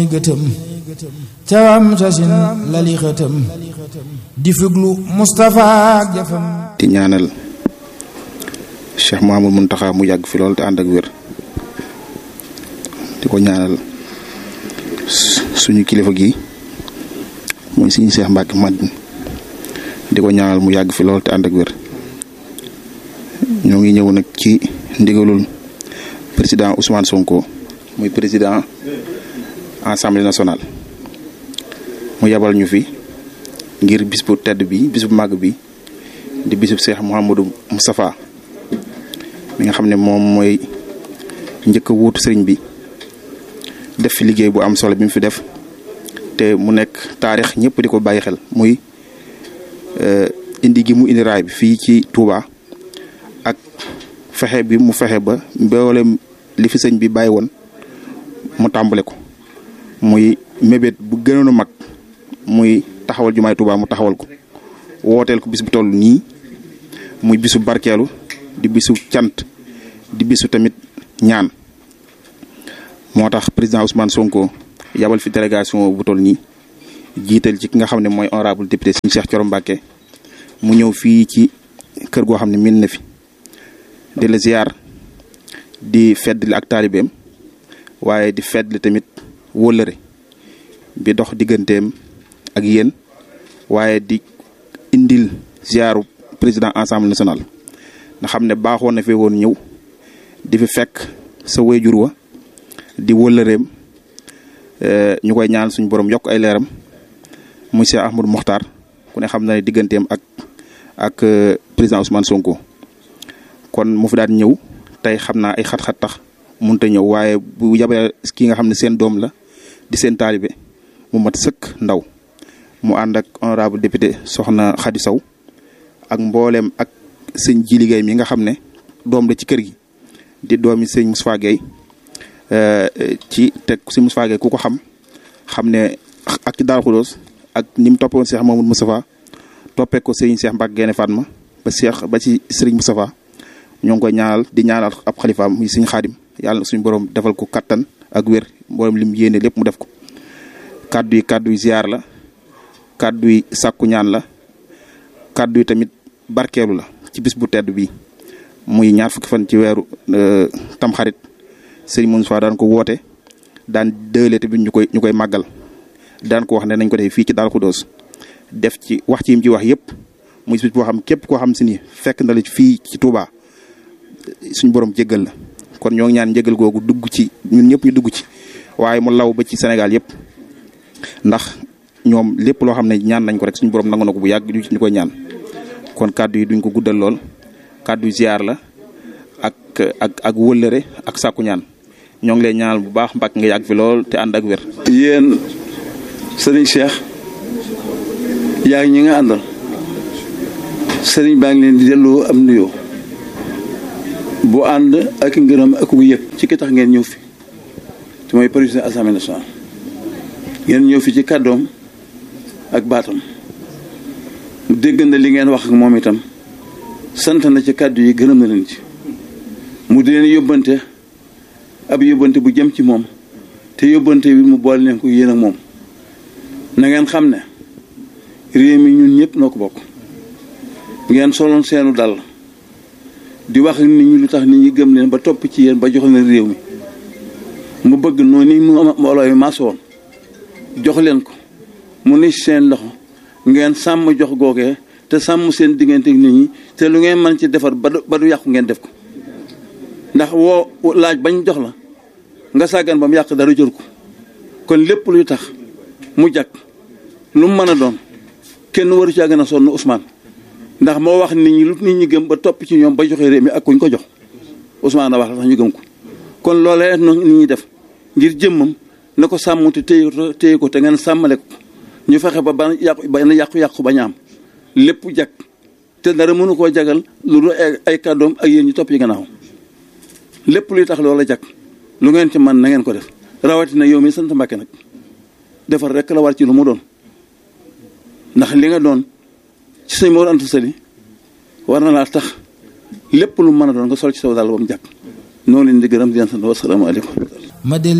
gëtëm cawam sasin lali xëtëm di fuglu Moustapha ak jëfam di ñaanal Cheikh Mouhamadou Mountakha mu yàgg fi lool te ànd ak wér di ko ñaanal suñu kilifa gi mooy suñu Cheikh Mbacke Madine di ko ñaanal mu yàgg fi lool te ànd ak wér ñoo ngi ñëw nag ci ndigalul président Ousmane Sonko muy président assemblée nationale mu yabal ñu fi ngir bis bu tedd bi bis bu màgg bi di bisub Cheikh Mouhamadou Moustapha mi nga xam ne moom mooy njëkk a wuutu sëriñ bi def fi liggéey bu am solo bi mu fi def te mu nekk taarix ñëpp di ko bàyyi xel muy indi gi mu indi raay bi fii ci Touba ak fexe bi mu fexe ba mboolem li fi sëñ bi bàyyi woon mu tàmbale ko muy mébét bu gënoon a mag muy taxawal jumaay Touba mu taxawal ko wooteel ko bis bu toll nii muy bisu barkeelu di bisu cant di bisu tamit ñaan moo tax président Ousmane Sonko yabal fi délégation bu toll nii jiital ci ki nga xam ne mooy honorable député Serigne Cheikh Thioro Mbacké mu ñëw fii ci kër goo xam ne min na fi di la ziar di feddli ak taalibeem waaye di feddli tamit wóllëre bi dox digganteem ak yéen waaye di indil ziaru président assemblée nationale nga xam ne baaxoon na fee woon ñëw di fi fekk sa wayjur wa di wóllëreem ñu koy ñaan suñu borom yokk ay leeram monsieur Ahmadou Mokhtar ku ne xam na ne digganteem ak ak président Ousmane Sonko kon mu fi daan ñëw tey xam naa ay xat-xat tax mënut a ñëw waaye bu yabee ki nga xam ne seen doom la di seen taalibe mu mat sëkk ndaw mu ànd ak honorable député soxna Khady Sow ak mboolem ak sëñ ji liggéey mi nga xam ne doom la ci kër gi di doomi sëñ Moustapha Gueye ci teg sëñ Moustapha Gueye ku ko xam xam ne ak ci Darou Khoudoss ak ni mu toppoon Cheikh Mamadou Moustapha toppee ko sëñ Cheikh Mbacke Guèye Fatma ba Cheikh ba ci sëriñ Moustapha ñoo ngi koy ñaanal di ñaanal ab xalifaam muy sëñ Xaadim yàlla na suñu borom defal ko kattan ak wér mboolem lim yéene lépp mu def ko kaddu yi kaddu yi ziar la kaddu yi sàkku ñaan la kaddu yi tamit barkeelu la ci bis bu tedd bi muy ñaar fukki fan ci weeru tamxarit sëñ Moustapha daan ko woote daan dëële tamit ñu koy ñu koy màggal daan ko wax ne nañ ko def fii ci Darou Khoudoss def ci wax ci yim ci wax yëpp muy bis boo xam képp koo xam si ni fekk na la fii ci Touba suñu borom jéggal la kon ñoo ngi ñaan njëgal googu dugg ci ñun ñëpp ñu dugg ci waaye mu law ba ci Sénégal yëpp ndax ñoom lépp loo xam ne ñaan nañ ko rek suñu borom nangu na ko bu yàgg ñu koy ñaan kon kàddu yi duñ ko guddal lool kàddu yi ziar la ak ak ak wëllëre ak sàkku ñaan ñoo ngi lay ñaanal bu baax mbàkk nga yàgg fi lool te ànd ak wér. yéen sëriñ Cheikh yaa ngi ñi nga àndal sëriñ baa ngi leen di delloo am nuyoo bu ànd ak ngërëm ak bu yëg ci ki tax ngeen ñëw fi te mooy président assemblée nationale ngeen ñëw fi ci kàddoom ak baatam mu dégg na li ngeen wax ak moom itam sant na ci kàddu yi gërëm na leen ci mu di leen yóbbante ab yóbbante bu jëm ci moom te yóbbante bi mu boole leen ko yéen ak moom na ngeen xam ne réew mi ñun ñëpp noo ko bokk ngeen soloon seenu dal di wax ak nit ñi lu tax nit ñi gëm leen ba topp ci yéen ba jox leen réew mi mu bëgg noonu ni mu mbooloo yi maas woon jox leen ko mu ne seen loxo ngeen sàmm jox googee te sàmm seen diggante ak nit ñi te lu ngeen mën ci defar ba du ba du yàqu ngeen def ko ndax woo laaj bañ jox la nga sàggan ba mu yàq dara jël ko kon lépp luy tax mu jàkk lu mu mën a doon kenn waru caa gën a sonn Ousmane ndax moo wax nit ñi lu nit ñi gëm ba topp ci ñoom ba joxe réew mi ak kuñ ko jox Ousmane a wax la tax ñu gëm ko kon loolee noonu nit ñi def ngir jëmmam na ko sàmm te téye ko téye ko te ngeen sàmmale ko ñu fexe ba ba yàqu ba yàqu-yàqu ba ñaam lépp jag te dara mënu koo jagal lu dul ay kàddoom ak yéen ñu topp yi gannaaw lépp luy tax loola jag lu ngeen ci man na ngeen ko def rawatina yow mi sant Mbàkke nag defar rek la war ci lu mu doon ndax li nga doon ci sëñ Mor Anta Sali war na laa tax lépp lu mën a doon nga sol ci saw daal ba mu jàkk noonu leen di gërëm di leen sant wasalaamaaleykum ma del